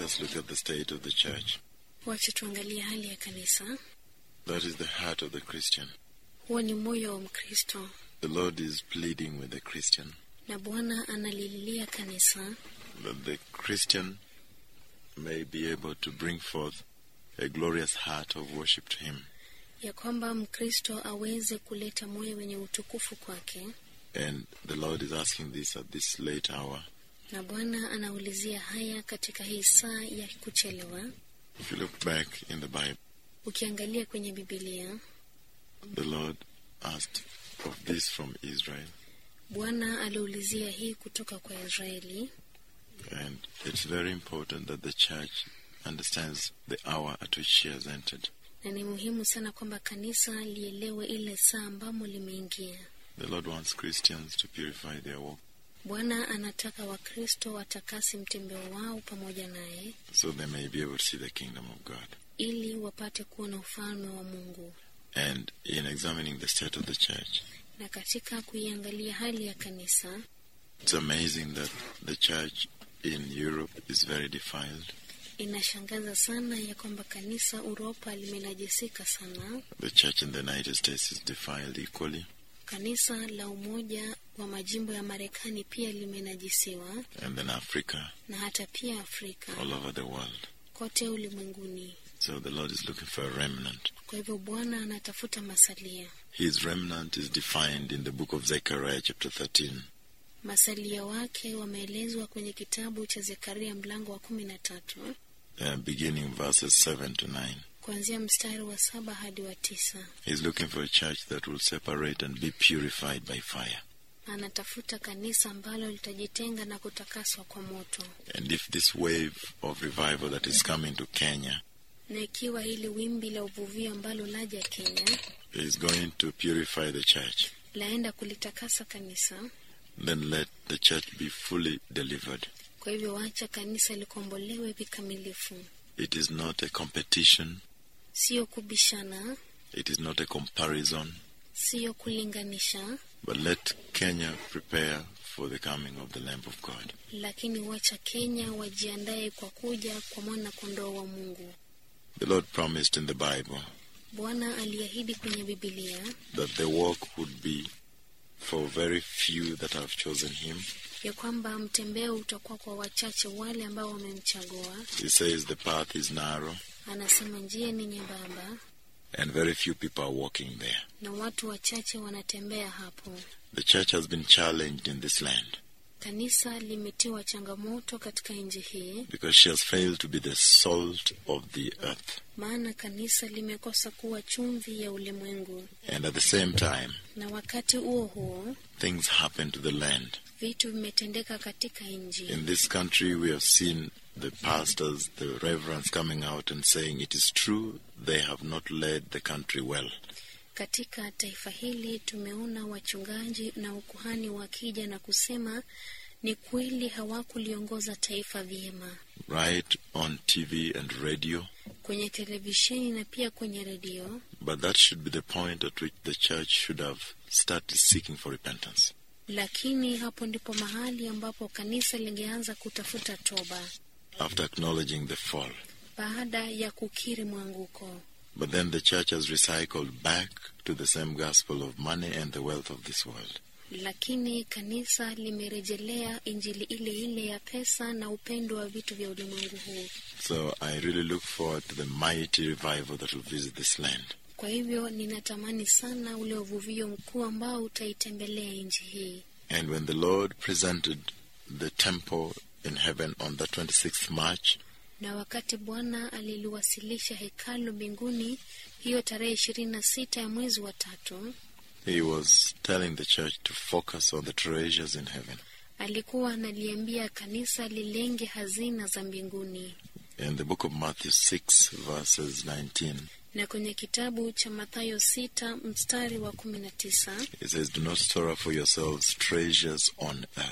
us look at the state of the church. Wacha tuangalie hali ya kanisa. That is the heart of the Christian. Huo ni moyo wa Mkristo, The Lord is pleading with the Christian na Bwana analililia kanisa that the Christian may be able to bring forth a glorious heart of worship to Him. ya kwamba Mkristo aweze kuleta moyo wenye utukufu kwake, And the Lord is asking this at this late hour. na Bwana anaulizia haya katika hii saa ya kuchelewa. If you look back in the Bible, Ukiangalia kwenye Bibilia, the Lord asked of this from Israel. Bwana aliulizia hii kutoka kwa Israeli, And it's very important that the church understands the hour at which she has entered. na ni muhimu sana kwamba kanisa lielewe ile saa ambamo limeingia. The Lord wants Christians to purify their walk Bwana anataka Wakristo watakasi mtembeo wao pamoja naye so they may be able to see the kingdom of God. ili wapate kuona ufalme wa Mungu. And in examining the state of the church, Na katika kuiangalia hali ya kanisa, it's amazing that the church in Europe is very defiled. inashangaza sana ya kwamba kanisa Uropa limenajisika sana. The church in the United States is defiled equally. Kanisa la Umoja wa Majimbo ya Marekani pia limenajisiwa, And then Africa, na hata pia Afrika, all over the world. kote ulimwenguni. So the Lord is looking for a remnant. Kwa hivyo Bwana anatafuta masalia. His remnant is defined in the book of Zechariah, chapter 13. Masalia wake wameelezwa kwenye kitabu cha Zekaria mlango wa kumi na tatu uh, beginning verses 7 to 9. kuanzia mstari wa saba hadi wa tisa. He's looking for a church that will separate and be purified by fire. Anatafuta kanisa ambalo litajitenga na kutakaswa kwa moto, And if this wave of revival that is coming to Kenya na ikiwa hili wimbi la uvuvio ambalo laja Kenya is going to purify the church, laenda kulitakasa kanisa, then let the church be fully delivered. kwa hivyo wacha kanisa likombolewe vikamilifu, It is not a competition, siyo kubishana, it is not a comparison, siyo kulinganisha, but let Kenya prepare for the coming of the Lamb of God. lakini wacha Kenya wajiandae kwa kuja kwa mwana kondoo wa Mungu. The Lord promised in the Bible Bwana aliahidi kwenye Bibilia that the walk would be for very few that have chosen Him. ya kwamba mtembeo utakuwa kwa wachache wale ambao wamemchagua. He says the path is narrow Anasema njia ni nyembamba and very few people are walking there. na watu wachache wanatembea hapo. The church has been challenged in this land Kanisa limetiwa changamoto katika nchi hii, because she has failed to be the salt of the earth. maana kanisa limekosa kuwa chumvi ya ulimwengu, And at the same time, na wakati huo huo things happen to the land. vitu vimetendeka katika nchi. In this country, we have seen the pastors, the reverends coming out and saying it is true they have not led the country well. Katika taifa hili tumeona wachungaji na ukuhani wakija na kusema ni kweli hawakuliongoza taifa vyema, Right on TV and radio. kwenye televisheni na pia kwenye redio. But that should be the point at which the church should have started seeking for repentance. Lakini hapo ndipo mahali ambapo kanisa lingeanza kutafuta toba After acknowledging the fall. baada ya kukiri mwanguko. But then the church has recycled back to the same gospel of money and the wealth of this world. Lakini kanisa limerejelea injili ile ile ya pesa na upendo wa vitu vya ulimwengu huu. So I really look forward to the mighty revival that will visit this land. Kwa hivyo ninatamani sana ule uvuvio mkuu ambao utaitembelea nchi hii. And when the Lord presented the temple in heaven on the 26th March, Na wakati Bwana aliliwasilisha hekalu mbinguni hiyo tarehe ishirini na sita ya mwezi wa tatu, he was telling the church to focus on the treasures in heaven. alikuwa analiambia kanisa lilenge hazina za mbinguni. In the book of Matthew 6, verses 19, Na kwenye kitabu cha Mathayo sita mstari wa kumi na tisa it says, Do not store up for yourselves treasures on earth,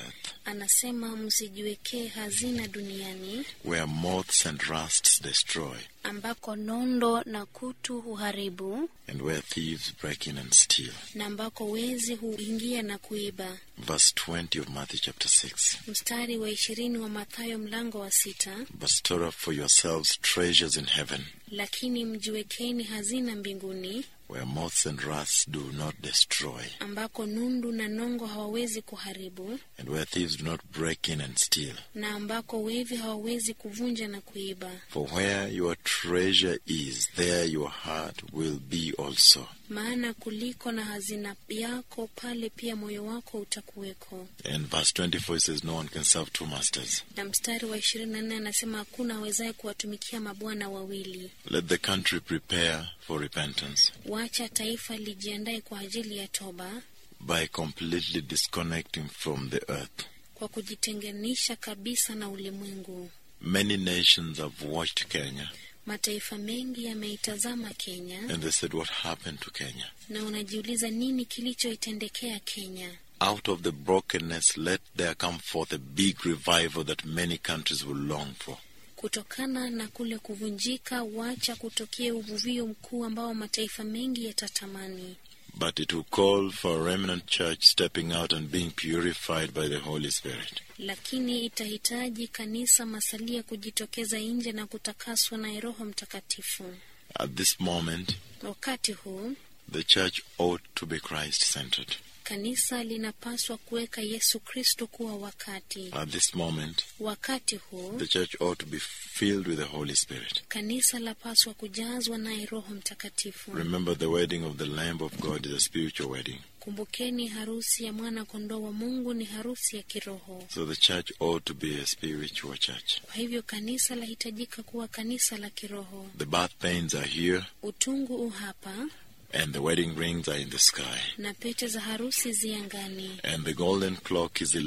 anasema msijiwekee hazina duniani where moths and rusts destroy, ambako nondo na kutu huharibu and where thieves break in and steal. na ambako wezi huingia na kuiba. Verse 20 of Matthew chapter 6. Mstari wa ishirini wa Mathayo mlango wa sita. But store up for yourselves treasures in heaven, Lakini mjiwekeni hazina mbinguni, where moths and rust do not destroy, ambako nundu na nongo hawawezi kuharibu, and where thieves do not break in and steal. na ambako wevi hawawezi kuvunja na kuiba. For where your treasure is, there your heart will be also. Maana kuliko na hazina yako, pale pia moyo wako utakuweko. And verse 24 says, No one can serve two masters. Na mstari wa ishirini na nne anasema hakuna awezaye kuwatumikia mabwana wawili. Let the country prepare for repentance Wacha taifa lijiandae kwa ajili ya toba, by completely disconnecting from the earth. kwa kujitenganisha kabisa na ulimwengu. Many nations have watched Kenya Mataifa mengi yameitazama Kenya and they said, What happened to Kenya? na unajiuliza nini kilichoitendekea Kenya. Out of the brokenness, let there come forth a big revival that many countries will long for. Kutokana na kule kuvunjika, wacha kutokea uvuvio mkuu ambao mataifa mengi yatatamani, But it will call for a remnant church stepping out and being purified by the Holy Spirit. lakini itahitaji kanisa masalia kujitokeza nje na kutakaswa na Roho Mtakatifu. At this moment, Wakati huu the church ought to be Christ centered. kanisa linapaswa kuweka Yesu Kristo kuwa wakati. At this moment, Wakati huu the church ought to be filled with the Holy Spirit. kanisa lapaswa kujazwa naye Roho Mtakatifu. Remember, the wedding of the Lamb of God is a spiritual wedding. Kumbukeni, harusi ya mwana kondoo wa Mungu ni harusi ya kiroho. So the church ought to be a spiritual church. Kwa hivyo kanisa lahitajika kuwa kanisa la kiroho. The birth pains are here, Utungu u hapa and the wedding rings are in the sky. na pete za harusi ziangani, And the golden clock is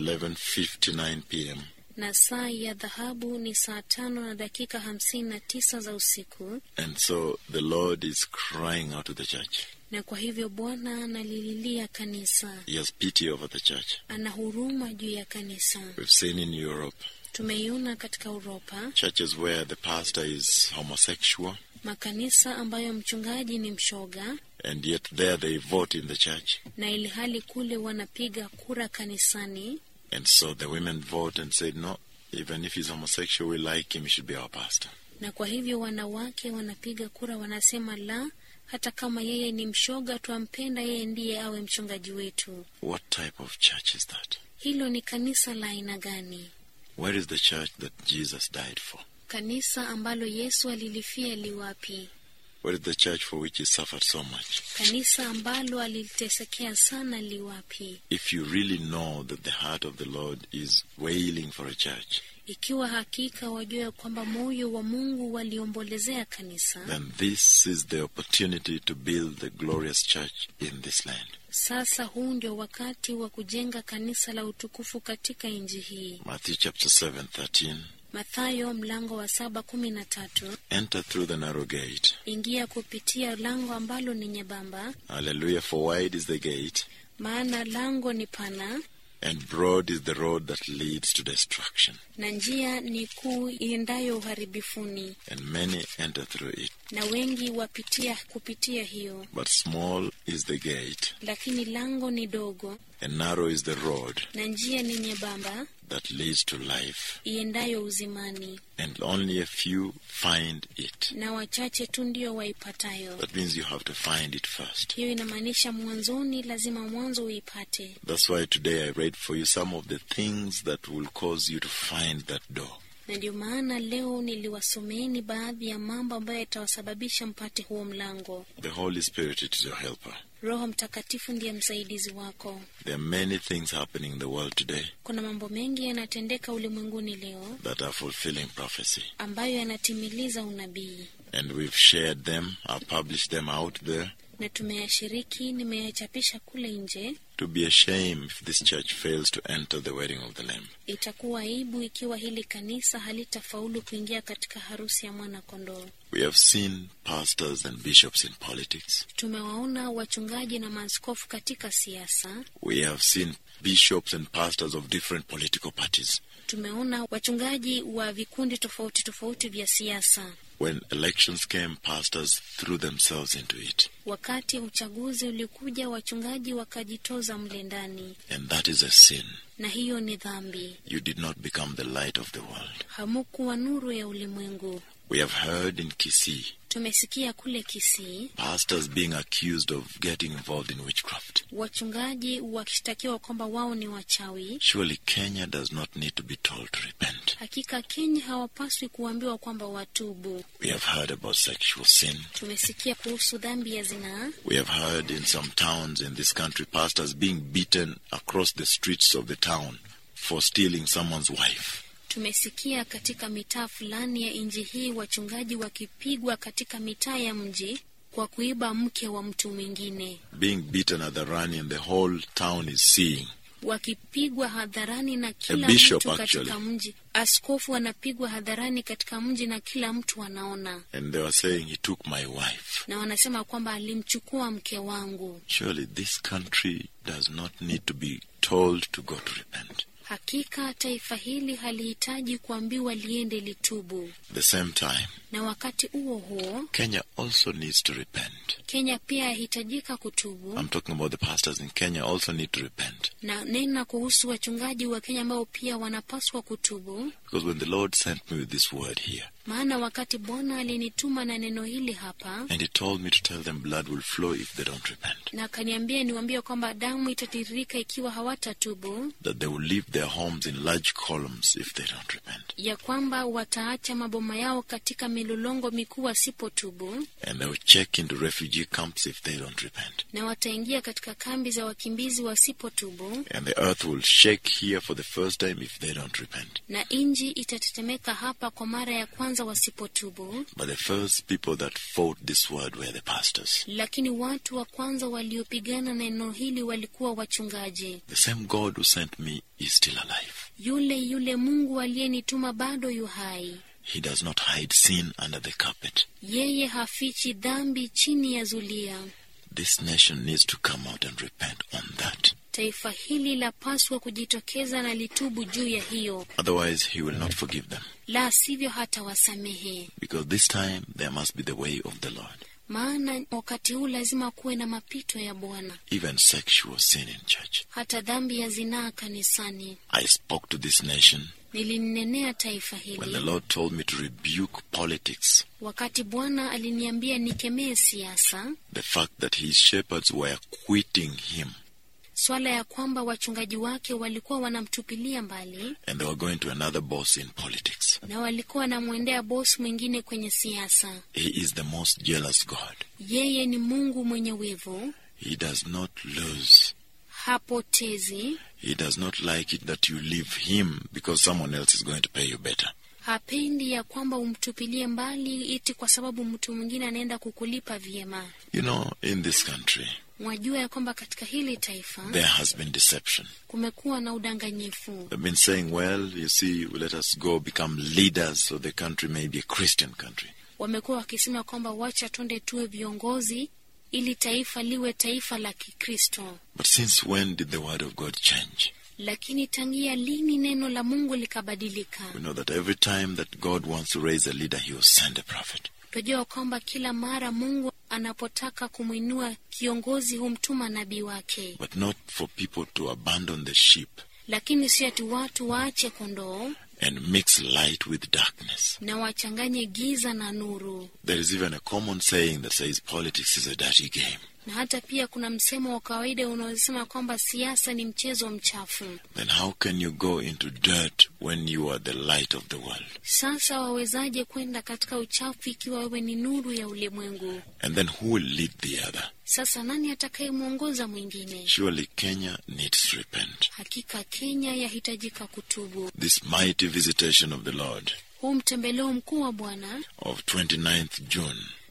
11:59 p.m. na saa ya dhahabu ni saa tano na dakika hamsini na tisa za usiku. And so the Lord is crying out to the church. Na kwa hivyo Bwana analililia kanisa, He has pity over the church. ana huruma juu ya kanisa. We've seen in Europe Tumeiona katika Uropa churches where the pastor is homosexual, makanisa ambayo mchungaji ni mshoga, and yet there they vote in the church. na ili hali kule wanapiga kura kanisani, And so the women vote and say, no, even if he's homosexual, we like him, he should be our pastor. na kwa hivyo wanawake wanapiga kura, wanasema la, hata kama yeye ni mshoga, twampenda yeye, ndiye awe mchungaji wetu. What type of church is that? Hilo ni kanisa la aina gani? Where is the church that Jesus died for? Kanisa ambalo Yesu alilifia liwapi? Where is the church for which he suffered so much? Kanisa ambalo alilitesekea sana liwapi? If you really know that the heart of the Lord is wailing for a church, Ikiwa hakika wajua kwamba moyo wa Mungu waliombolezea kanisa, then this is the opportunity to build the glorious church in this land. sasa huu ndio wakati wa kujenga kanisa la utukufu katika nchi hii. Matthew chapter 7, 13. Mathayo mlango wa saba kumi na tatu. Enter through the narrow gate. Ingia kupitia lango ambalo ni nyembamba, Hallelujah. For wide is the gate, maana lango ni pana and broad is the road that leads to destruction, na njia ni kuu iendayo uharibifuni, and many enter through it. na wengi wapitia kupitia hiyo. But small is the gate, Lakini lango ni dogo and narrow is the road na njia ni nyembamba that leads to life, iendayo uzimani, and only a few find it. na wachache tu ndio waipatayo. That means you have to find it first. Hiyo inamaanisha mwanzoni lazima mwanzo uipate. That's why today I read for you some of the things that will cause you to find that door. Na ndio maana leo niliwasomeeni baadhi ya mambo ambayo yatawasababisha mpate huo mlango. The Holy Spirit it is your helper. Roho Mtakatifu ndiye msaidizi wako. There are many things happening in the world today Kuna mambo mengi yanatendeka ulimwenguni leo that are fulfilling prophecy. ambayo yanatimiliza unabii, And we've shared them, I've published them out there. na tumeyashiriki, nimeyachapisha kule nje. To be a shame if this church fails to enter the wedding of the Lamb. Itakuwa aibu ikiwa hili kanisa halitafaulu kuingia katika harusi ya mwana kondoo. We have seen pastors and bishops in politics. Tumewaona wachungaji na maaskofu katika siasa. We have seen bishops and pastors of different political parties. Tumeona wachungaji wa vikundi tofauti tofauti vya siasa. When elections came, pastors threw themselves into it. Wakati uchaguzi ulikuja, wachungaji wakajitoza mle ndani, And that is a sin. na hiyo ni dhambi. You did not become the light of the world. Hamukuwa nuru ya ulimwengu. We have heard in Kisii Tumesikia kule Kisii pastors being accused of getting involved in witchcraft. wachungaji wakishtakiwa kwamba wao ni wachawi. Surely Kenya does not need to be told to repent. Hakika Kenya hawapaswi kuambiwa kwamba watubu. We have heard about sexual sin. Tumesikia kuhusu dhambi ya zinaa. We have heard in some towns in this country pastors being beaten across the streets of the town for stealing someone's wife. Tumesikia katika mitaa fulani ya nchi hii wachungaji wakipigwa katika mitaa ya mji kwa kuiba mke wa mtu mwingine, Being beaten at the run and the whole town is seeing. wakipigwa hadharani na kila bishop, mtu katika actually. mji. Askofu anapigwa hadharani katika mji na kila mtu anaona, And they were saying, He took my wife. na wanasema kwamba alimchukua mke wangu. Surely this country does not need to be told to go to repent. Hakika taifa hili halihitaji kuambiwa liende litubu, At the same time, na wakati huo huo Kenya also needs to repent. Kenya pia yahitajika kutubu. I'm talking about the pastors in Kenya also need to repent. na nena kuhusu wachungaji wa Kenya ambao pia wanapaswa kutubu, Because when the Lord sent me with this word here, maana wakati Bwana alinituma na neno hili hapa and He told me to tell them blood will flow if they don't repent, na akaniambia niwaambie kwamba damu itatiririka ikiwa hawatatubu, that they will leave their homes in large columns if they don't repent, ya kwamba wataacha maboma yao katika milolongo mikuu wasipotubu, and they will check into refugee camps if they don't repent, na wataingia katika kambi za wakimbizi wasipotubu, and the earth will shake here for the first time if they don't repent. na nchi itatetemeka hapa kwa mara ya kwanza wasipotubu. But the first people that fought this word were the pastors. Lakini watu wa kwanza waliopigana na neno hili walikuwa wachungaji. The same God who sent me is still alive. Yule yule Mungu aliyenituma bado yu hai. He does not hide sin under the carpet. Yeye hafichi dhambi chini ya zulia. This nation needs to come out and repent on that. Taifa hili lapaswa kujitokeza na litubu juu ya hiyo, Otherwise, He will not forgive them. la sivyo hata wasamehe. Because this time there must be the way of the Lord. Maana wakati huu lazima kuwe na mapito ya Bwana, Even sexual sin in church. hata dhambi ya zinaa kanisani. I spoke to this nation Nilinenea taifa when the hili Lord told me to rebuke politics. wakati Bwana aliniambia nikemee siasa, The fact that His shepherds were quitting Him swala ya kwamba wachungaji wake walikuwa wanamtupilia mbali and they were going to another boss in politics. na walikuwa wanamwendea bosi mwingine kwenye siasa. He is the most jealous God. Yeye ni Mungu mwenye wivu, He does not lose. hapotezi, He does not like it that you leave Him because someone else is going to pay you better. hapendi ya kwamba umtupilie mbali iti kwa sababu mtu mwingine anaenda kukulipa vyema. You know, in this country, Mwajua ya kwamba katika hili taifa there has been deception. kumekuwa na udanganyifu. They've been saying, well, you see, let us go become leaders so the country may be a Christian country. Wamekuwa wakisema kwamba wacha twende tuwe viongozi ili taifa liwe taifa la Kikristo. But since when did the word of God change? Lakini tangia lini neno la Mungu likabadilika? We know that every time that God wants to raise a leader, He will send a prophet. Tunajua kwamba kila mara Mungu anapotaka kumwinua kiongozi humtuma nabii wake, But not for people to abandon the sheep lakini si ati watu waache kondoo and mix light with darkness. na wachanganye giza na nuru. There is even a common saying that says politics is a dirty game. Na hata pia kuna msemo wa kawaida unaosema kwamba siasa ni mchezo mchafu. Then how can you go into dirt when you are the light of the world? Sasa wawezaje kwenda katika uchafu ikiwa wewe ni nuru ya ulimwengu? And then who will lead the other? Sasa nani atakayemwongoza mwingine? Surely Kenya needs to repent. Hakika Kenya yahitajika kutubu. This mighty visitation of the Lord Huu mtembeleo mkuu wa Bwana of 29th June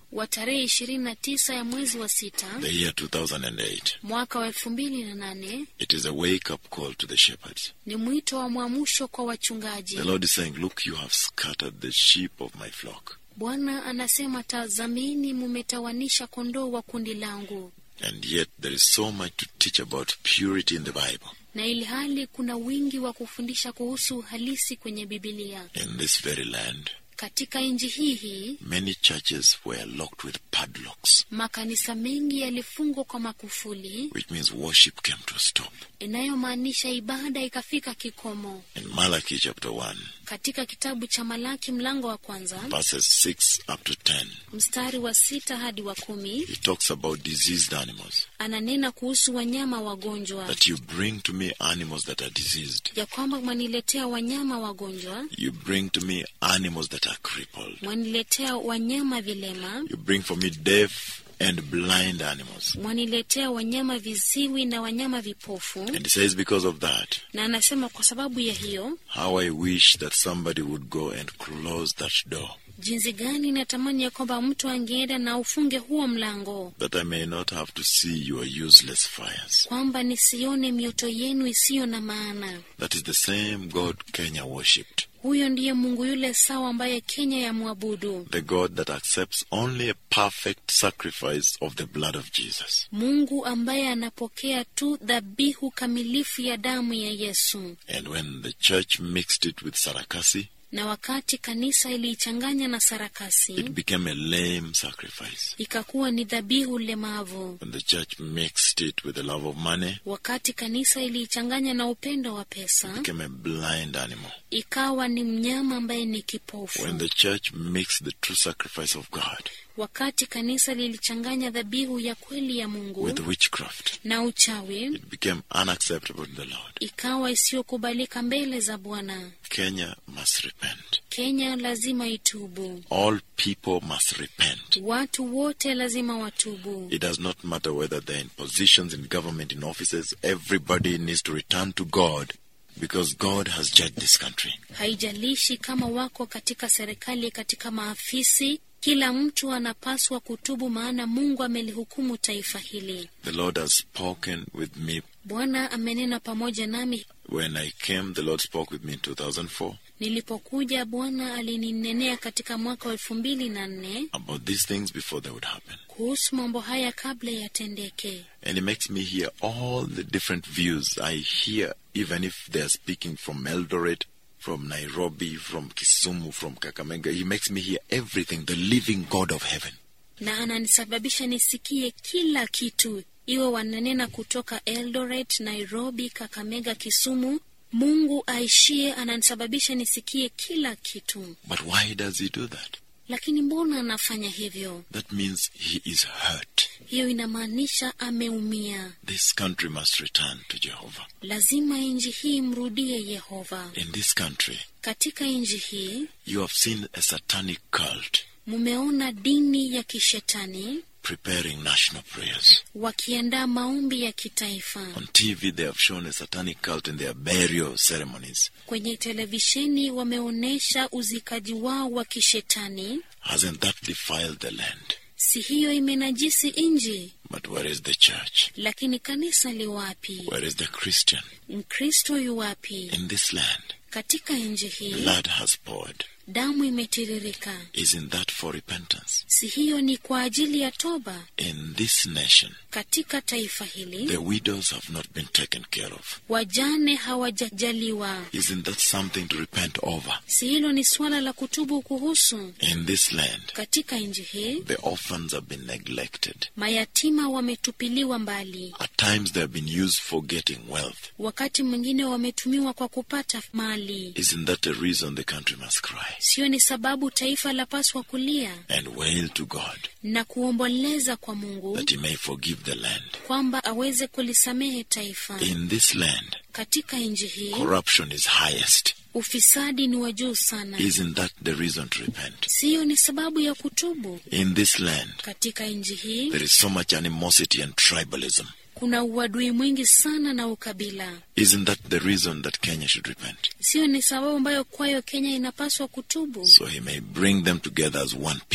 wa tarehe 29 ya mwezi wa sita the year 2008. mwaka wa elfu mbili na nane It is a wake up call to the shepherds. ni mwito wa mwamsho kwa wachungaji. The Lord is saying, Look, you have scattered the sheep of my flock. Bwana anasema, tazamini, mumetawanisha kondoo wa kundi langu, And yet there is so much to teach about purity in the Bible. na ili hali kuna wingi wa kufundisha kuhusu uhalisi kwenye Bibilia. In this very land, Katika nchi hii hii many churches were locked with padlocks, makanisa mengi yalifungwa kwa makufuli, which means worship came to a stop. inayomaanisha ibada ikafika kikomo. In Malachi chapter 1, Katika kitabu cha Malaki mlango wa kwanza verses 6 up to 10, mstari wa sita hadi wa kumi he talks about diseased animals. ananena kuhusu wanyama wagonjwa, That you bring to me animals that are diseased. ya kwamba mwaniletea wanyama wagonjwa, You bring to me animals that are crippled. mwaniletea wanyama vilema, You bring for me deaf and blind animals. mwaniletea wanyama viziwi na wanyama vipofu. And he says, because of that, Na anasema kwa sababu ya hiyo, how I wish that somebody would go and close that door, jinsi gani natamani ya kwamba mtu angeenda na ufunge huo mlango, that I may not have to see your useless fires. kwamba nisione mioto yenu isiyo na maana. That is the same God Kenya worshipped. Huyo ndiye Mungu yule sawa ambaye Kenya yamwabudu, The God that accepts only a perfect sacrifice of the blood of Jesus. Mungu ambaye anapokea tu dhabihu kamilifu ya damu ya Yesu. And when the church mixed it with Sarakasi, Na wakati kanisa iliichanganya na it sarakasi, became a lame sacrifice. ikakuwa ni dhabihu lemavu. When the church mixed it with the love of money, Wakati kanisa iliichanganya na upendo wa it pesa, became a blind animal. ikawa ni mnyama ambaye ni kipofu. When the church mixed the true sacrifice of God Wakati kanisa lilichanganya dhabihu ya kweli ya Mungu with witchcraft, na uchawi, it became unacceptable to the Lord. ikawa isiyokubalika mbele za Bwana. Kenya must repent. Kenya lazima itubu, All people must repent. watu wote lazima watubu. It does not matter whether they're in positions in government, in offices, everybody needs to return to God because God has judged this country. Haijalishi kama wako katika serikali, katika maafisi, kila mtu anapaswa kutubu, maana Mungu amelihukumu taifa hili. The Lord has spoken with me. Bwana amenena pamoja nami. When I came, the Lord spoke with me in 2004 Nilipokuja, Bwana alininenea katika mwaka wa elfu mbili na nne about these things before they would happen. kuhusu mambo haya kabla yatendeke, And He makes me hear all the different views. I hear, even if they're speaking from Eldoret, from Nairobi, from Kisumu, from Kakamega, He makes me hear everything, the living God of heaven. na ananisababisha nisikie kila kitu, iwe wananena kutoka Eldoret, Nairobi, Kakamega, Kisumu. Mungu aishie ananisababisha nisikie kila kitu. But why does He do that? Lakini mbona anafanya hivyo? That means He is hurt. Hiyo inamaanisha ameumia. This country must return to Jehovah. Lazima nchi hii mrudie Yehova. In this country, Katika nchi hii you have seen a satanic cult mumeona dini ya kishetani preparing national prayers. wakiandaa maombi ya kitaifa. On TV, they have shown a satanic cult in their burial ceremonies. Kwenye televisheni wameonyesha uzikaji wao wa kishetani. Hasn't that defiled the land? Si hiyo imenajisi nchi? But where is the church? Lakini kanisa li wapi? Where is the Christian? Mkristo yu wapi? In this land, Katika nchi hii blood has poured. damu imetiririka. Isn't that for repentance? Si hiyo ni kwa ajili ya toba? In this nation, Katika taifa hili the widows have not been taken care of. wajane hawajajaliwa. Isn't that something to repent over? Si hilo ni suala la kutubu kuhusu? In this land, Katika nchi hii the orphans have been neglected. mayatima wametupiliwa mbali, At times, they have been used for getting wealth. wakati mwingine wametumiwa kwa kupata mali. Isn't that a reason the country must cry Siyo ni sababu taifa lapaswa kulia and wail to God na kuomboleza kwa Mungu that He may forgive the land? kwamba aweze kulisamehe taifa. In this land, Katika nchi hii corruption is highest. ufisadi ni wa juu sana. Isn't that the reason to repent? Siyo ni sababu ya kutubu. In this land, Katika nchi hii there is so much animosity and tribalism. kuna uadui mwingi sana na ukabila. Isn't that the reason that Kenya should repent? Siyo ni sababu ambayo kwayo Kenya inapaswa kutubu, So he may bring them together as one people.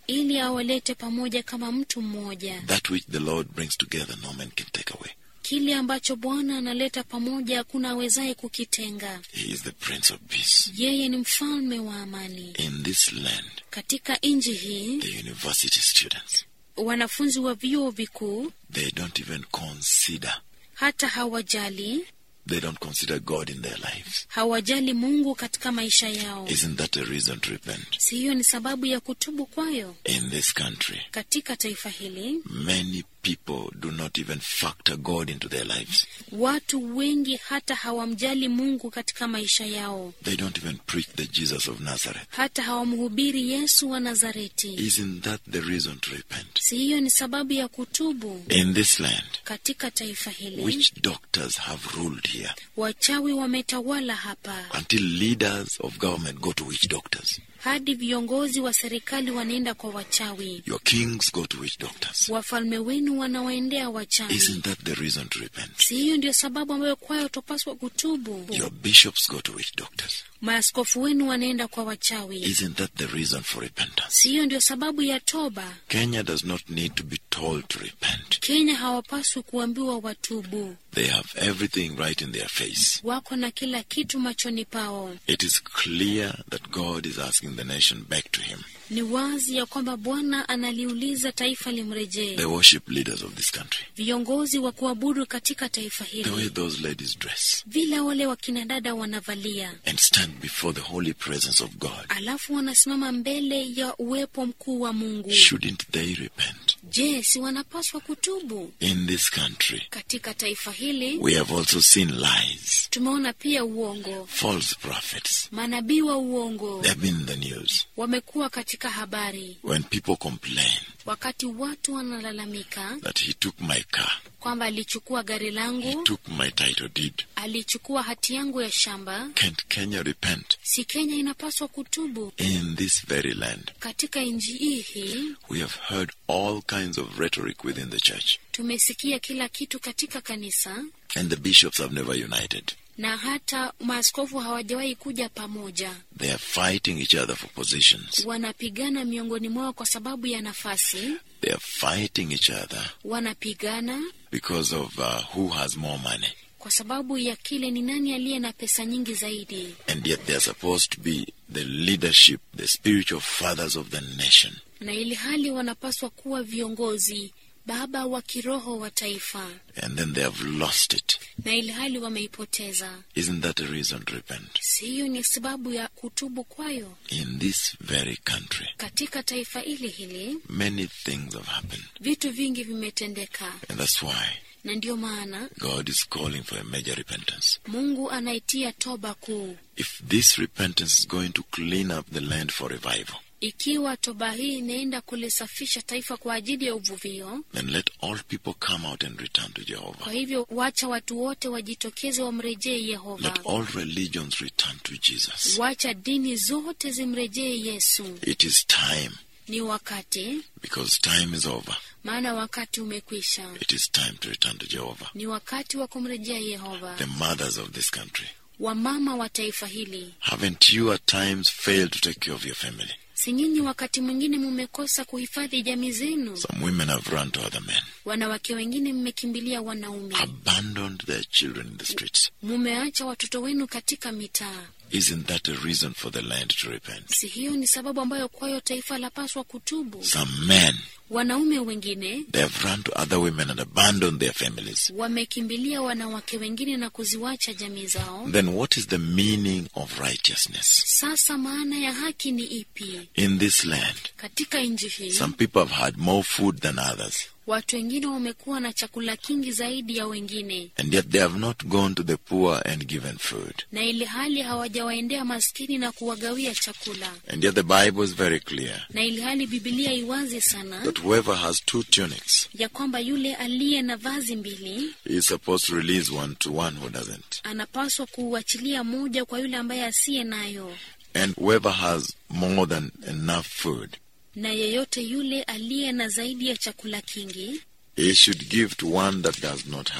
ili awalete pamoja kama mtu mmoja. That which the Lord brings together, no man can take away. Kile ambacho Bwana analeta pamoja hakuna awezaye kukitenga. He is the Prince of Peace. Yeye ni mfalme wa amani. In this land, Katika nchi hii, the university students, wanafunzi wa vyuo vikuu they don't even consider, hata hawajali they don't consider God in their lives. hawajali Mungu katika maisha yao. Isn't that a reason to repent? Si hiyo ni sababu ya kutubu kwayo? In this country, Katika taifa hili many people do not even factor God into their lives. watu wengi hata hawamjali Mungu katika maisha yao, They don't even preach the Jesus of Nazareth. hata hawamhubiri Yesu wa Nazareti. Isn't that the reason to repent? Si hiyo ni sababu ya kutubu? In this land, Katika taifa hili which doctors have ruled here wachawi wametawala hapa, until leaders of government go to witch doctors? hadi viongozi wa serikali wanaenda kwa wachawi, Your kings go to witch doctors. wafalme wenu wanawaendea wachawi. Isn't that the reason to repent? Si hiyo ndio sababu ambayo kwayo tupaswa kutubu? Your bishops go to witch doctors. Maaskofu wenu wanaenda kwa wachawi. Isn't that the reason for repentance? Si hiyo ndio sababu ya toba? Kenya does not need to be told to repent. Kenya hawapaswi kuambiwa watubu, They have everything right in their face. wako na kila kitu machoni pao. It is clear that God is asking the nation back to Him. Ni wazi ya kwamba Bwana analiuliza taifa limrejee. The worship leaders of this country, Viongozi wa kuabudu katika taifa the way hili, those ladies dress vile wale wakina dada wanavalia, and stand before the holy presence of God, alafu wanasimama mbele ya uwepo mkuu wa Mungu. shouldn't they repent? Je, si wanapaswa kutubu? In this country, Katika taifa hili we have also seen lies, tumeona pia uongo, false prophets. manabii wa uongo They have been in the news. wamekuwa katika habari, When people complain wakati watu wanalalamika that he took my car, kwamba alichukua gari he langu, took my title deed, alichukua hati yangu ya shamba. can't Kenya repent? Si Kenya inapaswa kutubu? In this very land, Katika nchi hii hii we have heard all kinds of rhetoric within the church, tumesikia kila kitu katika kanisa, and the bishops have never united. na hata maaskofu hawajawahi kuja pamoja. They are fighting each other for positions. Wanapigana miongoni mwao kwa sababu ya nafasi, They are fighting each other wanapigana because of uh, who has more money. kwa sababu ya kile ni nani aliye na pesa nyingi zaidi, And yet they are supposed to be the leadership, the spiritual fathers of the nation. na ili hali wanapaswa kuwa viongozi, baba wa kiroho wa taifa, And then they have lost it. na ili hali wameipoteza. Isn't that a reason to repent? Si hiyo ni sababu ya kutubu kwayo? In this very country, Katika taifa hili hili many things have happened. vitu vingi vimetendeka, And that's why na ndiyo maana God is calling for a major repentance. Mungu anaitia toba kuu. If this repentance is going to clean up the land for revival, Ikiwa toba hii inaenda kulisafisha taifa kwa ajili ya uvuvio, then let all people come out and return to Jehovah. kwa hivyo wacha watu wote wajitokeze wamrejee Yehova. Let all religions return to Jesus. Wacha dini zote zimrejee Yesu. It is time Ni wakati, because time is over. maana wakati umekwisha. It is time to return to Jehovah. Ni wakati wa kumrejea Yehova. The mothers of this country, Wamama wa taifa hili, haven't you at times failed to take care of your family? si nyinyi wakati mwingine mumekosa kuhifadhi jamii zenu? Some women have run to other men, Wanawake wengine mmekimbilia wanaume, abandoned their children in the streets. mumeacha watoto wenu katika mitaa. Isn't that a reason for the land to repent? Si hiyo ni sababu ambayo kwayo taifa lapaswa kutubu? Some men, Wanaume wengine they have run to other women and abandoned their families. wamekimbilia wanawake wengine na kuziwacha jamii zao. Then what is the meaning of righteousness? Sasa maana ya haki ni ipi In this land, katika nchi hii? some people have had more food than others, Watu wengine wamekuwa na chakula kingi zaidi ya wengine, and yet they have not gone to the poor and given food. na ili hali hawajawaendea maskini na kuwagawia chakula, And yet the Bible is very clear na ili hali Bibilia iwazi sana that whoever has two tunics ya kwamba yule aliye na vazi mbili is supposed to release one to one who doesn't. anapaswa kuuachilia moja kwa yule ambaye asiye nayo, And whoever has more than enough food, na yeyote yule aliye na zaidi ya chakula kingi he should give to one that does not have.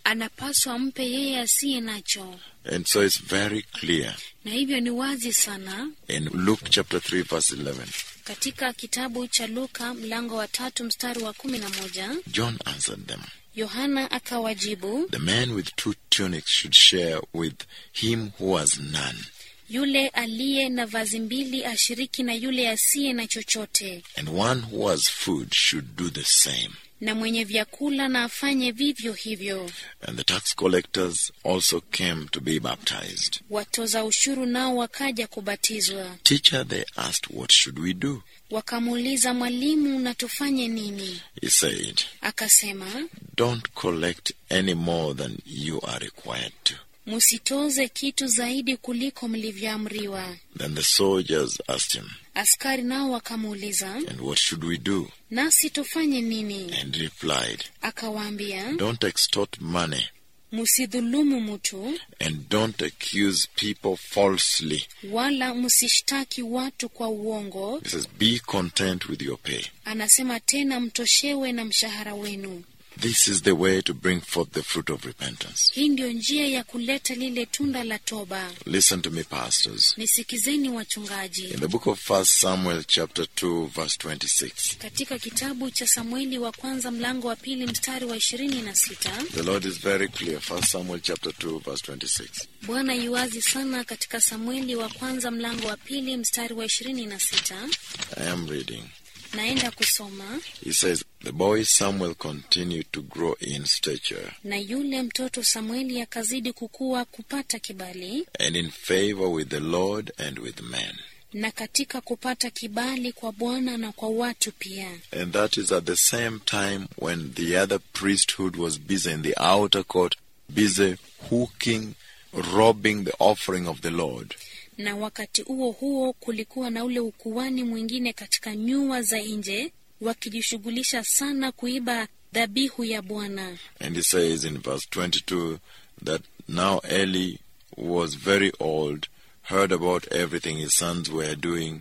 anapaswa mpe yeye asiye nacho, And so it's very clear na hivyo ni wazi sana in Luke chapter 3, verse 11. katika kitabu cha Luka mlango wa tatu mstari wa kumi na moja John answered them, Yohana akawajibu, The man with two tunics should share with him who has none, yule aliye na vazi mbili ashiriki na yule asiye na chochote, and one who has food should do the same. na mwenye vyakula na afanye vivyo hivyo. And the tax collectors also came to be baptized. Watoza ushuru nao wakaja kubatizwa, Teacher, they asked, What should we do? wakamuuliza, Mwalimu, na tufanye nini? He said, Akasema, Don't collect any more than you are required to. musitoze kitu zaidi kuliko mlivyoamriwa. Then the soldiers asked him, Askari nao wakamuuliza, And what should we do? nasi tufanye nini? And he replied, Akawaambia, Don't extort money, musidhulumu mtu and don't accuse people falsely. wala msishtaki watu kwa uongo. He says, Be content with your pay. Anasema tena, mtoshewe na mshahara wenu. This is the way to bring forth the fruit of repentance. Hii ndiyo njia ya kuleta lile tunda la toba. Listen to me, pastors. Nisikizeni wachungaji. In the book of First Samuel, chapter 2, verse 26, Katika kitabu cha Samueli wa kwanza mlango wa pili mstari wa ishirini na sita the Lord is very clear. First Samuel, chapter 2, verse 26. Bwana yuwazi sana katika Samueli wa kwanza mlango wa pili mstari wa ishirini na sita I am reading. Naenda kusoma. He says, The boy Samuel continued to grow in stature Na yule mtoto Samueli akazidi kukua kupata kibali and in favor with the Lord and with men. na katika kupata kibali kwa Bwana na kwa watu pia. And that is at the same time when the other priesthood was busy in the outer court, busy hooking, robbing the offering of the Lord. Na wakati huo huo kulikuwa na ule ukuani mwingine katika nyua za nje, wakijishughulisha sana kuiba dhabihu ya Bwana. And he says in verse 22 that now Eli was very old, heard about everything his sons were doing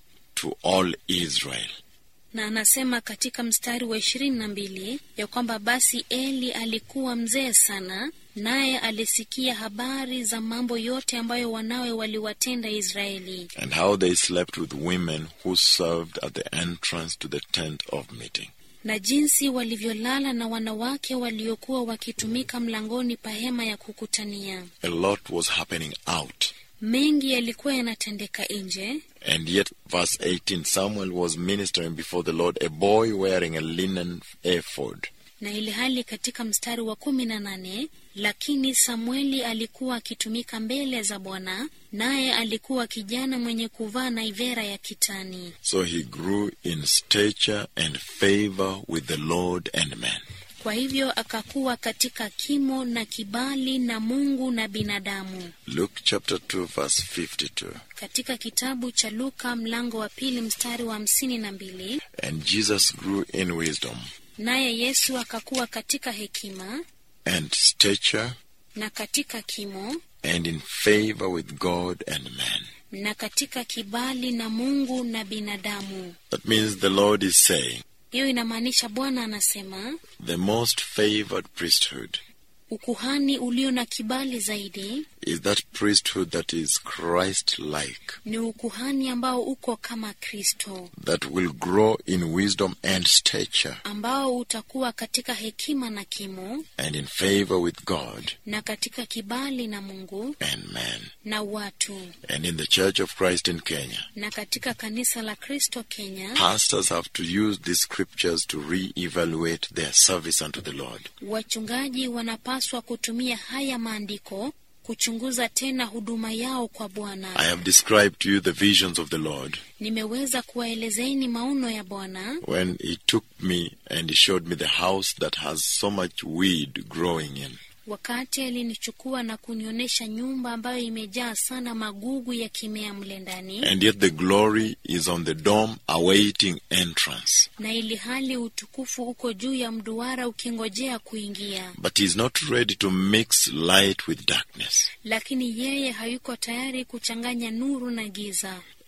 to all Israel. Na anasema katika mstari wa ishirini na mbili ya kwamba basi Eli alikuwa mzee sana, naye alisikia habari za mambo yote ambayo wanawe waliwatenda Israeli, and how they slept with women who served at the entrance to the tent of meeting. na jinsi walivyolala na wanawake waliokuwa wakitumika mlangoni pa hema ya kukutania. A lot was happening out. Mengi yalikuwa yanatendeka nje, And yet, verse 18 Samuel was ministering before the Lord, a boy wearing a linen ephod. na ili hali katika mstari wa kumi na nane lakini Samueli alikuwa akitumika mbele za Bwana, naye alikuwa kijana mwenye kuvaa naivera ya kitani. So he grew in stature and favor with the Lord and men. Kwa hivyo akakuwa katika kimo na kibali na Mungu na binadamu. Luke chapter 2, verse 52. Katika kitabu cha Luka mlango wa pili mstari wa hamsini na mbili And Jesus grew in wisdom naye Yesu akakuwa katika hekima and stature na katika kimo and in favor with God and man. na katika kibali na Mungu na binadamu. That means the Lord is saying, Hiyo inamaanisha Bwana anasema the most favored priesthood ukuhani ulio na kibali zaidi is that priesthood that is Christ like, ni ukuhani ambao uko kama Kristo, that will grow in wisdom and stature ambao utakuwa katika hekima na kimo and in favor with God na katika kibali na Mungu and man. na watu. And in the Church of Christ in Kenya, Na katika kanisa la Kristo Kenya, pastors have to use these scriptures to re-evaluate their service unto the Lord. wachungaji wanapaswa kutumia haya maandiko kuchunguza tena huduma yao kwa I Bwana. have described to you the visions of the Lord Nimeweza kuwaelezeni maono ya Bwana when He took me and He showed me the house that has so much weed growing in. wakati alinichukua na kunionyesha nyumba ambayo imejaa sana magugu ya kimea mle ndani, And yet the glory is on the dome awaiting entrance. na ili hali utukufu uko juu ya mduara ukingojea kuingia, But He's not ready to mix light with darkness. lakini yeye hayuko tayari kuchanganya nuru na giza.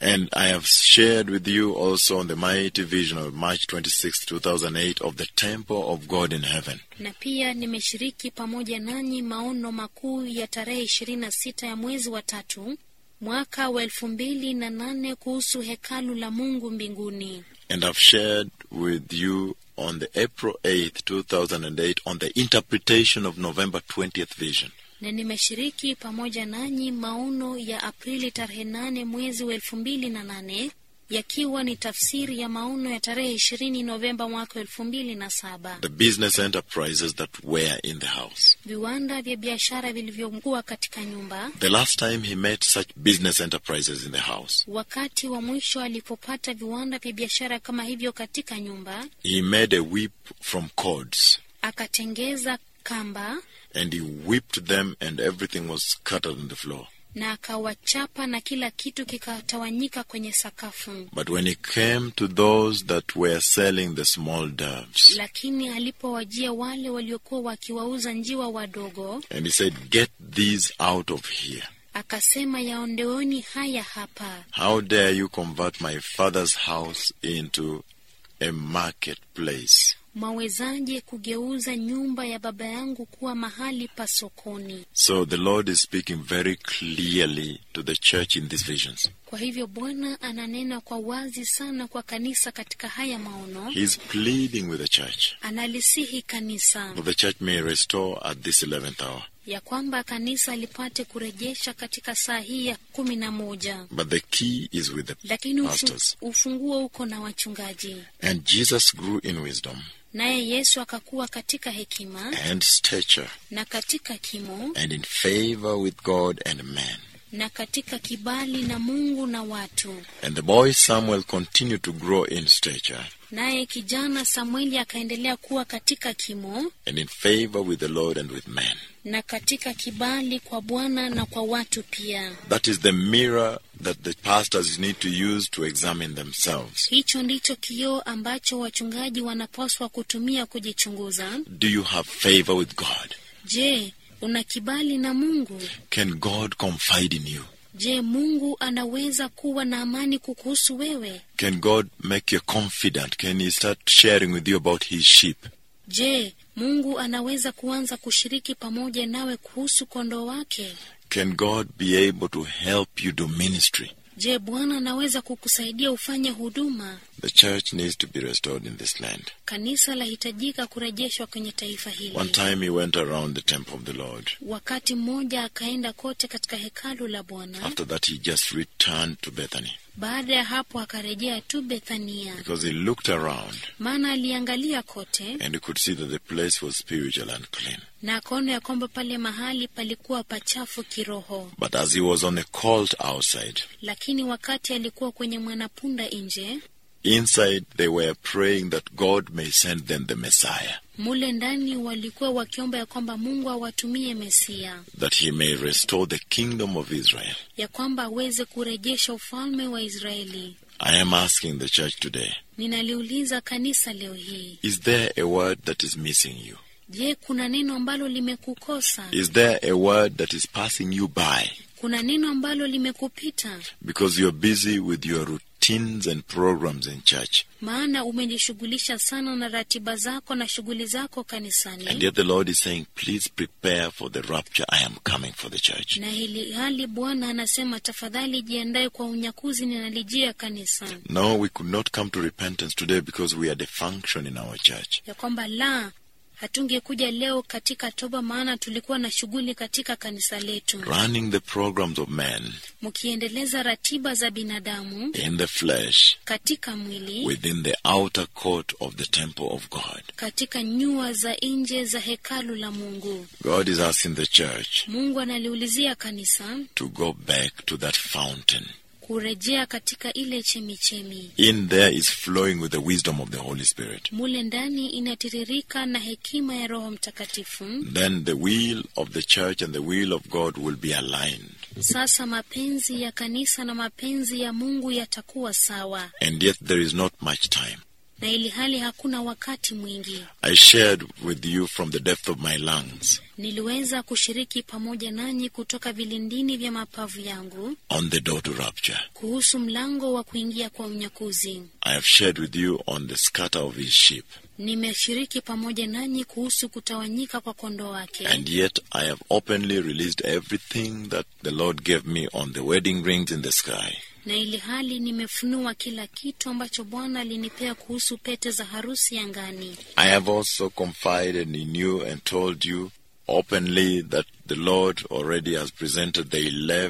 And I have shared with you also on the mighty vision of March 26, 2008 of the temple of God in heaven. na pia nimeshiriki pamoja nanyi maono makuu ya tarehe ishirini na sita ya mwezi wa tatu mwaka wa elfu mbili na nane kuhusu hekalu la Mungu mbinguni. And I've shared with you on the April 8th, 2008 on the interpretation of November 20th vision. na nimeshiriki pamoja nanyi maono ya Aprili tarehe nane mwezi wa elfu mbili na nane yakiwa ni tafsiri ya maono ya tarehe ishirini Novemba mwaka elfu mbili na saba The business enterprises that were in the house. viwanda vya biashara vilivyokuwa katika nyumba. The last time he met such business enterprises in the house, Wakati wa mwisho alipopata viwanda vya biashara kama hivyo katika nyumba, he made a whip from cords akatengeza kamba and he whipped them and everything was scattered on the floor. na akawachapa na kila kitu kikatawanyika kwenye sakafu. But when he came to those that were selling the small doves, Lakini alipowajia wale waliokuwa wakiwauza njiwa wadogo, and he said, Get these out of here. akasema yaondoeni haya hapa. How dare you convert my father's house into a marketplace? Mwawezaje kugeuza nyumba ya baba yangu kuwa mahali pa sokoni? So the Lord is speaking very clearly to the church in these visions. Kwa hivyo Bwana ananena kwa wazi sana kwa kanisa katika haya maono, He's pleading with the church analisihi kanisa that the church may restore at this 11th hour. ya kwamba kanisa lipate kurejesha katika saa hii ya kumi na moja, But the key is with the lakini ufu, pastors. ufunguo uko na wachungaji. And Jesus grew in wisdom Naye Yesu akakuwa katika hekima and stature na katika kimo and in favor with God and man. na katika kibali na Mungu na watu. And the boy Samuel continued to grow in stature Naye kijana Samueli akaendelea kuwa katika kimo and in favor with the Lord and with man. na katika kibali kwa Bwana na kwa watu pia. That is the mirror that the pastors need to use to examine themselves. Hicho ndicho kioo ambacho wachungaji wanapaswa kutumia kujichunguza. Do you have favor with God? Je, una kibali na Mungu? Can God confide in you? Je, Mungu anaweza kuwa na amani kukuhusu wewe? Can God make you confident? Can He start sharing with you about His sheep? Je, Mungu anaweza kuanza kushiriki pamoja nawe kuhusu kondoo wake? Can God be able to help you do ministry? Je, Bwana anaweza kukusaidia ufanye huduma? The church needs to be restored in this land. Kanisa lahitajika kurejeshwa kwenye taifa hili. One time he went around the temple of the Lord. Wakati mmoja akaenda kote katika hekalu la Bwana. After that, he just returned to Bethany Baada ya hapo akarejea tu Bethania, because he looked around maana aliangalia kote and he could see that the place was spiritual and clean. na akaona ya kwamba pale mahali palikuwa pachafu kiroho. But as he was on a colt outside, Lakini wakati alikuwa kwenye mwanapunda nje, inside they were praying that God may send them the Messiah, mule ndani walikuwa wakiomba ya kwamba Mungu awatumie Mesia, that he may restore the kingdom of Israel. ya kwamba aweze kurejesha ufalme wa Israeli. I am asking the church today Ninaliuliza kanisa leo hii, is there a word that is missing you? je, kuna neno ambalo limekukosa? Is there a word that is passing you by Kuna neno ambalo limekupita? because you're busy with your routines and programs in church? Maana umejishughulisha sana na ratiba zako na shughuli zako And kanisani, yet the Lord is saying, please prepare for the rapture. I am coming for the church. na hili hali Bwana anasema tafadhali jiandae kwa unyakuzi, ninalijia kanisa, No, we could not come to repentance today because we had a function in our church. ya kwamba la hatungekuja leo katika toba, maana tulikuwa na shughuli katika kanisa letu, Running the programs of men mkiendeleza ratiba za binadamu in the flesh katika mwili, within the outer court of the temple of God. katika nyua za nje za hekalu la Mungu. God is asking the church Mungu analiulizia kanisa to go back to that fountain. kurejea katika ile chemichemi. In there is flowing with the wisdom of the Holy Spirit. Mule ndani inatiririka na hekima ya Roho Mtakatifu. Then the will of the church and the will of God will be aligned. Sasa mapenzi ya kanisa na mapenzi ya Mungu yatakuwa sawa, And yet there is not much time. na ili hali hakuna wakati mwingi. I shared with you from the depth of my lungs Niliweza kushiriki pamoja nanyi kutoka vilindini vya mapavu yangu on the door to rapture. kuhusu mlango wa kuingia kwa unyakuzi. I have shared with you on the scatter of his sheep. Nimeshiriki pamoja nanyi kuhusu kutawanyika kwa kondoo wake, And yet I have openly released everything that the Lord gave me on the wedding rings in the sky. na ili hali nimefunua kila kitu ambacho Bwana alinipea kuhusu pete za harusi angani. I have also confided in you and told you openly that the Lord already has presented the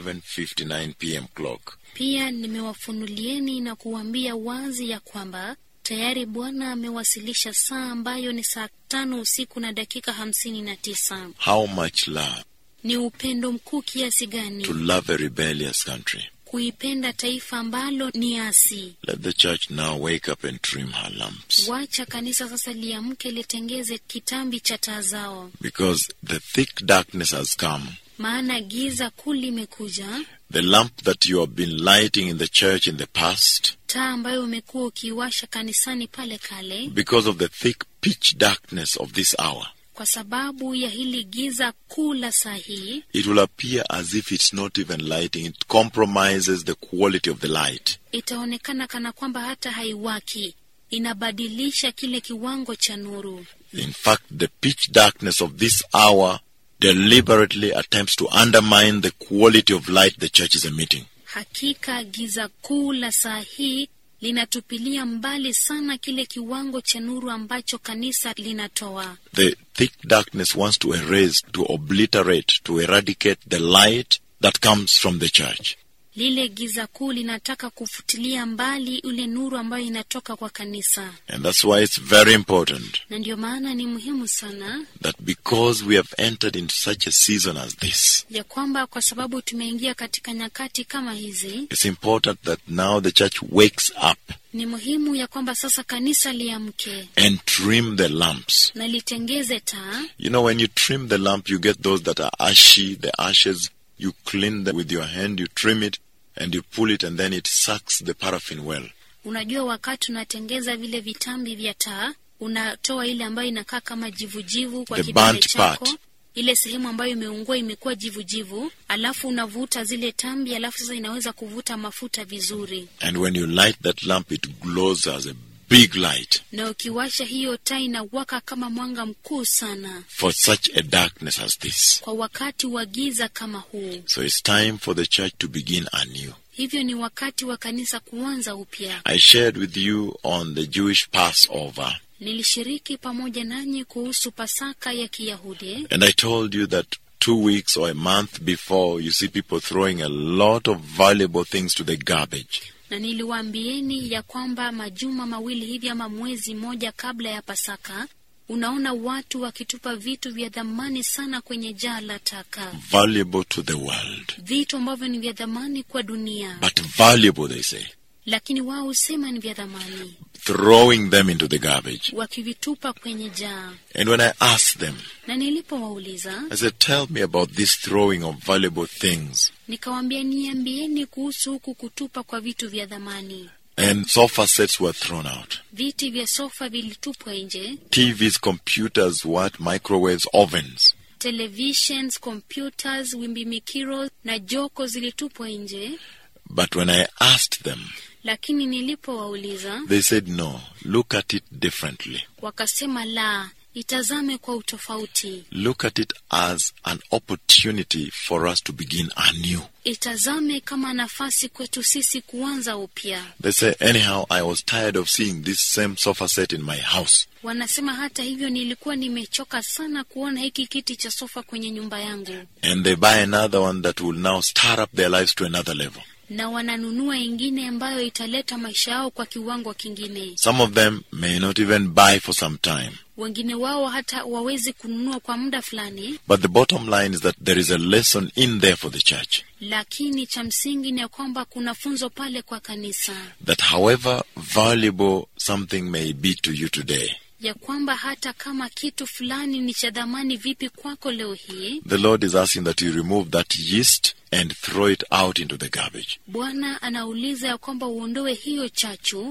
11:59 p.m. clock. Pia nimewafunulieni na kuwaambia wazi ya kwamba tayari Bwana amewasilisha saa ambayo ni saa tano usiku na dakika hamsini na tisa. How much love Ni upendo mkuu kiasi gani to love a rebellious country. kuipenda taifa ambalo ni asi. Let the church now wake up and trim her lamps. Wacha kanisa sasa liamke litengeze kitambi cha taa zao, Because the thick darkness has come. maana giza kuu limekuja. The lamp that you have been lighting in the church in the past, Taa ambayo umekuwa ukiwasha kanisani pale kale, because of the thick pitch darkness of this hour, kwa sababu ya hili giza kuu la saa hii, it will appear as if it's not even lighting. It compromises the quality of the light. itaonekana kana kwamba hata haiwaki, inabadilisha kile kiwango cha nuru. In fact, the pitch darkness of this hour deliberately attempts to undermine the quality of light the church is emitting. Hakika giza kuu la saa hii linatupilia mbali sana kile kiwango cha nuru ambacho kanisa linatoa. The thick darkness wants to erase, to obliterate, to eradicate the light that comes from the church. Lile giza kuu linataka kufutilia mbali ule nuru ambayo inatoka kwa kanisa, And that's why it's very important na ndio maana ni muhimu sana that because we have entered into such a season as this, ya kwamba kwa sababu tumeingia katika nyakati kama hizi, it's important that now the church wakes up ni muhimu ya kwamba sasa kanisa liamke and trim the lamps. na litengeze taa. You know, when you trim the lamp, you get those that are ashy, the ashes, you clean them with your hand, you trim it, and you pull it, and then it sucks the paraffin well. Unajua, wakati unatengeza vile vitambi vya taa, unatoa ile ambayo inakaa kama jivujivu kwa The kidole burnt chako, part. ile sehemu ambayo imeungua imekuwa jivujivu, alafu unavuta zile tambi, alafu sasa inaweza kuvuta mafuta vizuri, And when you light that lamp, it glows as a big light na ukiwasha hiyo taa inawaka kama mwanga mkuu sana for such a darkness as this. kwa wakati wa giza kama huu. So it's time for the church to begin anew. Hivyo ni wakati wa kanisa kuanza upya. I shared with you on the Jewish Passover, Nilishiriki pamoja nanyi kuhusu Pasaka ya Kiyahudi and I told you that two weeks or a month before, you see people throwing a lot of valuable things to the garbage. na niliwaambieni ya kwamba majuma mawili hivi ama mwezi mmoja kabla ya Pasaka, unaona watu wakitupa vitu vya dhamani sana kwenye jaa la taka, Valuable to the world. vitu ambavyo ni vya dhamani kwa dunia, But valuable, they say. lakini wao husema ni vya dhamani, Throwing them into the garbage. wakivitupa kwenye jaa. And when I asked them, Na nilipowauliza I said, Tell me about this throwing of valuable things. nikawaambia, niambieni kuhusu huku kutupa kwa vitu vya dhamani. And sofa sets were thrown out. Viti vya sofa vilitupwa nje, TVs, computers, what? Microwaves, ovens. televisions, computers, wimbimikiro na joko zilitupwa nje. But when I asked them, Lakini nilipowauliza they said, No, look at it differently. wakasema, la, itazame kwa utofauti, Look at it as an opportunity for us to begin anew. itazame kama nafasi kwetu sisi kuanza upya. They say, Anyhow, I was tired of seeing this same sofa set in my house. Wanasema hata hivyo, nilikuwa nimechoka sana kuona hiki kiti cha sofa kwenye nyumba yangu, And they buy another one that will now start up their lives to another level. na wananunua ingine ambayo italeta maisha yao kwa kiwango kingine. Some of them may not even buy for some time. Wengine wao hata wawezi kununua kwa muda fulani, But the bottom line is that there is a lesson in there for the church. lakini cha msingi ni ya kwamba kuna funzo pale kwa kanisa, That however valuable something may be to you today, ya kwamba hata kama kitu fulani ni cha dhamani vipi kwako leo hii, the Lord is asking that you remove that yeast and throw it out into the garbage. Bwana anauliza ya kwamba uondoe hiyo chachu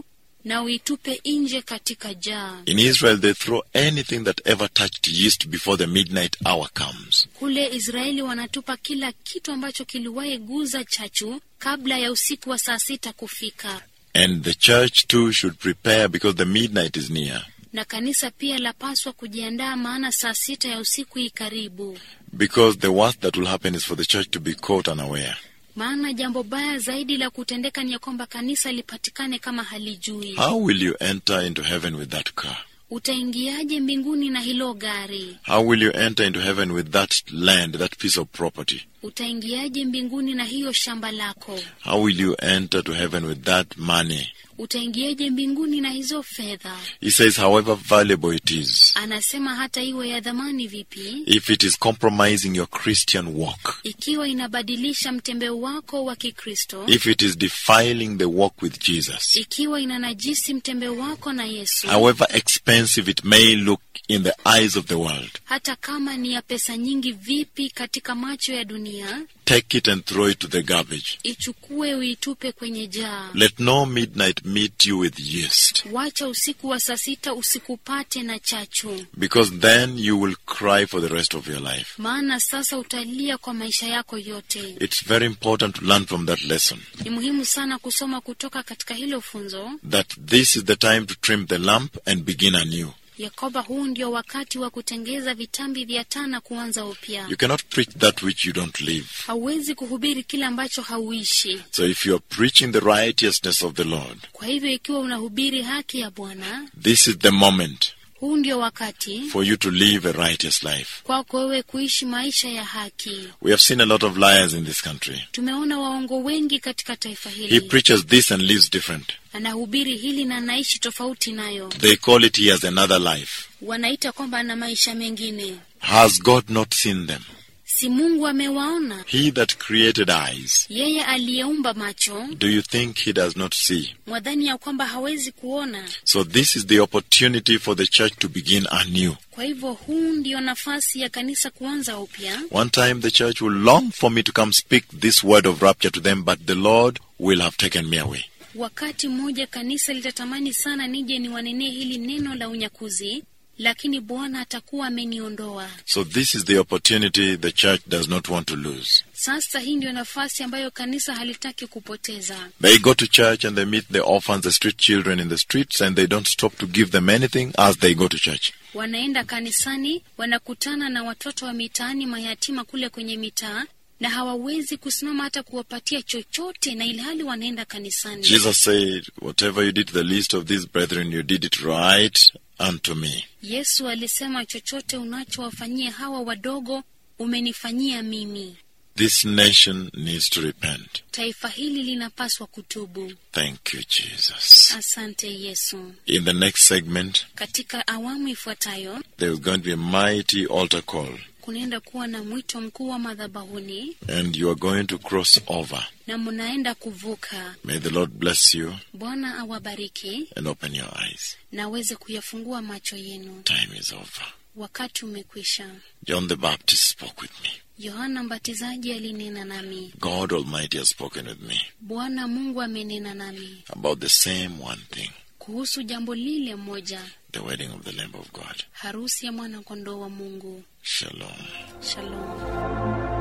na uitupe nje katika jaa. In Israel, they throw anything that ever touched yeast before the midnight hour comes. Kule Israeli wanatupa kila kitu ambacho kiliwahi guza chachu kabla ya usiku wa saa sita kufika, And the church too should prepare because the midnight is near. na kanisa pia lapaswa kujiandaa, maana saa sita ya usiku hii karibu. Because the worst that will happen is for the church to be caught unaware. Maana jambo baya zaidi la kutendeka ni ya kwamba kanisa lipatikane kama halijui. How will you enter into heaven with that car? Utaingiaje mbinguni na hilo gari? How will you enter into heaven with that land, that piece of property? Utaingiaje mbinguni na hiyo shamba lako? How will you enter to heaven with that money? Utaingiaje mbinguni na hizo fedha? He says, however valuable it is, Anasema hata iwe ya dhamani vipi, if it is compromising your Christian walk, ikiwa inabadilisha mtembeo wako wa Kikristo, if it is defiling the walk with Jesus, ikiwa inanajisi mtembeo wako na Yesu, however expensive it may look in the eyes of the world, hata kama ni ya pesa nyingi vipi katika macho ya dunia, take it and throw it to the garbage. ichukue uitupe kwenye jaa. Let no midnight meet you with yeast, Wacha usiku wa saa sita usikupate na chachu, because then you will cry for the rest of your life. maana sasa utalia kwa maisha yako yote. It's very important to learn from that lesson Ni muhimu sana kusoma kutoka katika hilo funzo that this is the time to trim the lamp and begin anew. ya kwamba huu ndio wakati wa kutengeza vitambi vya taa na kuanza upya. You cannot preach that which you don't live. Hauwezi kuhubiri kile ambacho hauishi. So if you are preaching the righteousness of the Lord, Kwa hivyo, ikiwa unahubiri haki ya Bwana, this is the moment huu ndio wakati for you to live a righteous life. kwako wewe kuishi maisha ya haki. We have seen a lot of liars in this country. Tumeona waongo wengi katika taifa He hili, preaches this and lives different. anahubiri hili na anaishi tofauti nayo. They call it he has another life. Wanaita kwamba ana maisha mengine. Has God not seen them? Si Mungu amewaona? He that created eyes, Yeye aliyeumba macho, do you think he does not see? mwadhani ya kwamba hawezi kuona? So this is the opportunity for the church to begin anew. Kwa hivyo huu ndio nafasi ya kanisa kuanza upya. One time the church will long for me to come speak this word of rapture to them, but the Lord will have taken me away. Wakati mmoja kanisa litatamani sana nije niwanenee hili neno la unyakuzi, lakini Bwana atakuwa ameniondoa. So this is the opportunity the church does not want to lose. Sasa hii ndio nafasi ambayo kanisa halitaki kupoteza. They go to church and they meet the orphans, the street children in the streets, and they don't stop to give them anything as they go to church. Wanaenda kanisani, wanakutana na watoto wa mitaani, mayatima kule kwenye mitaa, na hawawezi kusimama hata kuwapatia chochote, na ilhali wanaenda kanisani. Jesus said, Whatever you did to the least of these brethren, you did it right unto me. Yesu alisema, chochote unachowafanyia hawa wadogo umenifanyia mimi. This nation needs to repent. Taifa hili linapaswa kutubu. Thank you, Jesus. Asante Yesu. In the next segment, Katika awamu ifuatayo there is going to be a mighty altar call, kunaenda kuwa na mwito mkuu wa madhabahuni and you are going to cross over. na mnaenda kuvuka. May the Lord bless you Bwana awabariki and open your eyes. na aweze kuyafungua macho yenu. Time is over. Wakati umekwisha. John the Baptist spoke with me. Yohana Mbatizaji alinena nami, God Almighty has spoken with me Bwana Mungu amenena nami about the same one thing kuhusu jambo lile moja, the wedding of the Lamb of God. harusi ya mwana kondoo wa Mungu. Shalom. Shalom.